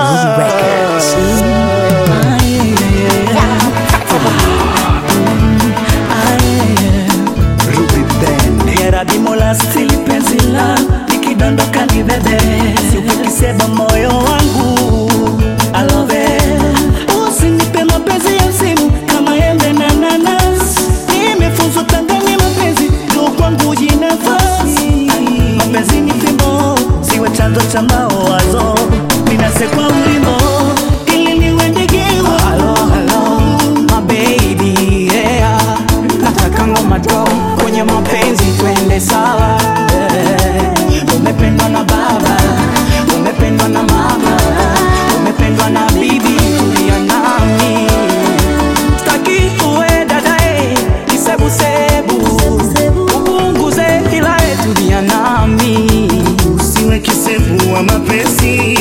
Records. Ah, yeah, yeah, yeah. Ah, yeah, yeah. Ruby Ben Yeradimola stili penzi la nikidondoka ni bebe siukisema moyo wangu alove usinipe mapenzi ya msimu kama embe na nanas nimefunzwa tangani mapenzi ndo kwangu jinafasi mapenzi ni fimbo siwe chanzo cha mawazo ninasekwa ulimbo ili niwe ndegewa Hello, hello, my baby, yeah. Nataka ngoma draw kwenye mapenzi twende sawa yeah. Umependwa na baba, umependwa na mama, umependwa na bibi, tulia nami. Sitaki uwe dadae, kisebusebu, upunguze ila eh, tulia nami. usiwe kisevu wa mapenzi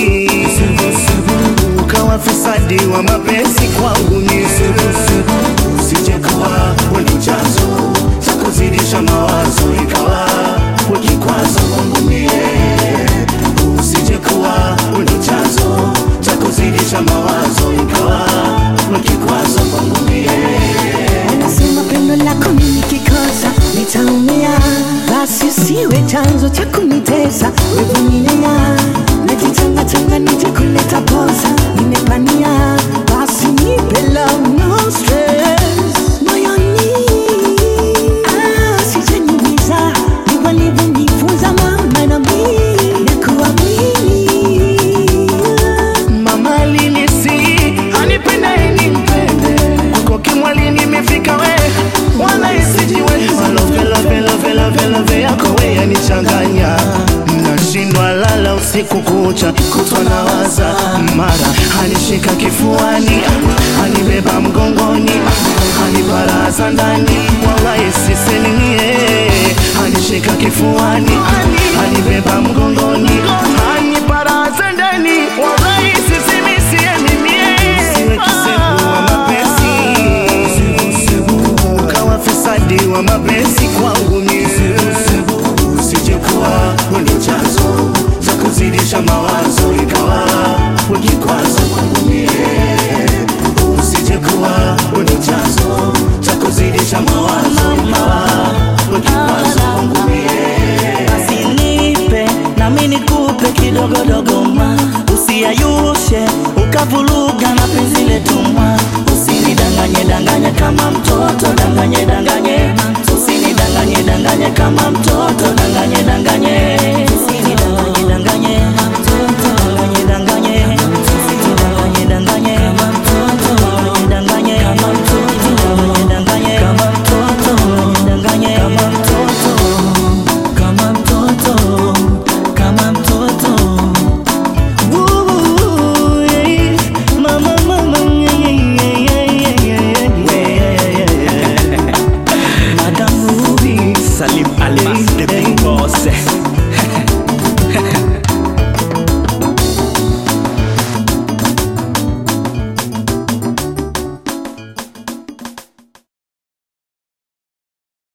ukawa fisadi wa mapenzi kwangu ni usije kuwa wenye chanzo cha kuzidisha mawazo ikawa we kikwazo kwangu mie usije kuwa wenye chanzo cha kuzidisha mawazo ikawa we kikwazo kwangu mie Unasema pendo lako mimi kikosa nitaumia, basi usiwe chanzo cha kunitesa. Wevumilia, najitangatanga nije kuleta posa, nimepania, basi nipe love no stress moyoni. Ah, sijaniumiza, ni walivyonifunza mama na mimi nakuamini. Mama linisi anipenda ni mpende kwako kimwali nimefika we wala isijiwe malove love love love love yako we yanichanganya nashindwa lala usiku kucha kutwa na waza mara anishika kifuani anibeba mgongoni anibaraza ndani wala isisenimie anishika kifuani anibeba mgongoni anibaraza ndani wala isisimisie mimie siwe kisevu wa mapenzi ukawa fisadi wa mapenzi kwangu mie usije kuwa wenye chanzo cha kuzidisha mawazo ikawa we kikwazo kwangu mie usije kuwa wenye chanzo cha kuzidisha mawazo ikawa we kikwazo kwangu mie basi nipe nami nikupe kidogodogo ma usiyayushe ukavuruga na penzi letu mwa usinidanganye danganye kama mtoto danganye danganye usinidanganye danganye kama mtoto danganye danganye usinidanganye danganye